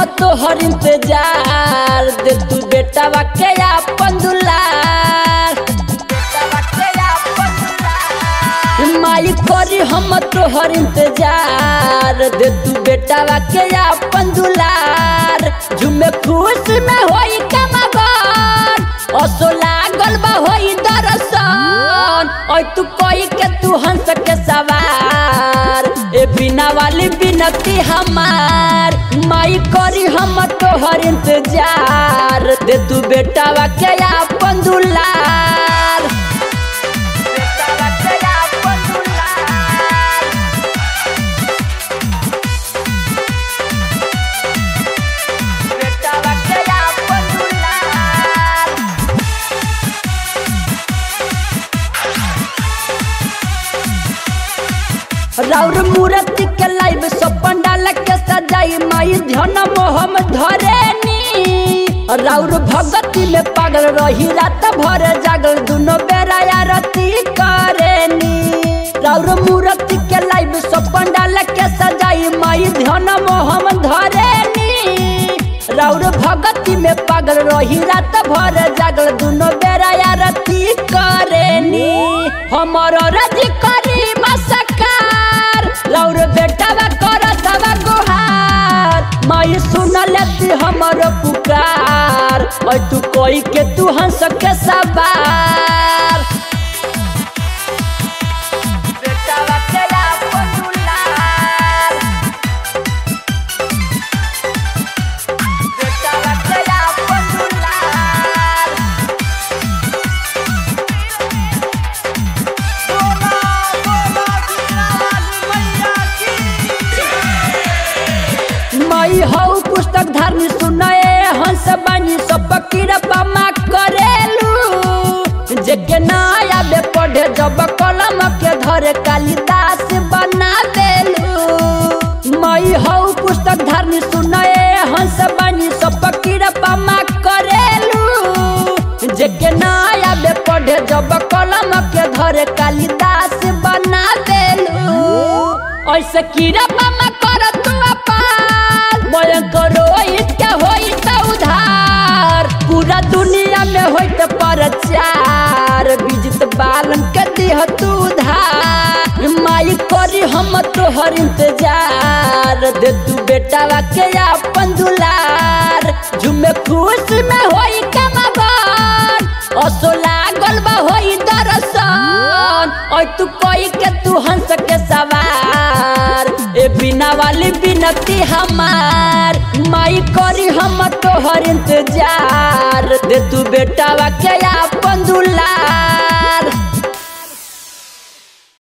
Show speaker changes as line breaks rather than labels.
हम तोहर इंतजार दे तू बेटावा के अपन दुलार बेटावा के अपन दुलार। माई करी हम तोहर इंतजार दे तू बेटावा के अपन दुलार झुमे खुश में होई कमागन असो लागल बा होई दरसन ओय तू कोई के तू हंस के सवार ए बिना वाली बिनती हमार माई करी हम तोहर इंतजार दे तू बेटावा के अपन दुलार बेटावा के अपन दुलार बेटावा के अपन दुलार राउर मूर्ति के लाइव सब पंडाल के सजाई माई ध्यान मोहम धरेनी राउर भगती में पागल रही रात भर जागल दुनो बेरा आरती करेनी राउर मूर्ति के लाइव सब पंडाल के सजाई माई ध्यान मोहम धरेनी राउर भगती में पागल रही रात भर जागल दुनो बेरा आरती करेनी हमर रजी करी मसकार राउर बेटावा करतवा गुहार माई सुन लेती हमर पुकार और तू कोई के तू हंस के सवार बेटावा के अपन दुलार बेटावा के अपन दुलार
बोला बोला दुर्गा वाली मैया की
माई हौ पुस्तक धारनी सुनाए हंस बानी सब पकीर पमा करेलू जेके ना आबे पढ़े जब कलम के धरे कालिदास बना देलू माई हौ पुस्तक धारनी सुनाए हंस बानी सब पकीर पमा करेलू जेके ना आबे पढ़े जब कलम के धरे कालिदास बना देलू ऐसे कीड़ा पामा कर तू अपार भयंकर इसके होई त उधार पूरा दुनिया में होई त प्रचार विजित बालन के दिह तू उधार माई करी हम तोहर इंतजार दे तू बेटावा के अपन दुलार झुमे खुश में होई कमागन असो लागल बा होई दरसन ओय तू कोई के तू हंस के सवार ए बिना वाली बिनती हमार माई करी हम तोहर इंतजार दे तू बेटावा के अपन दुलार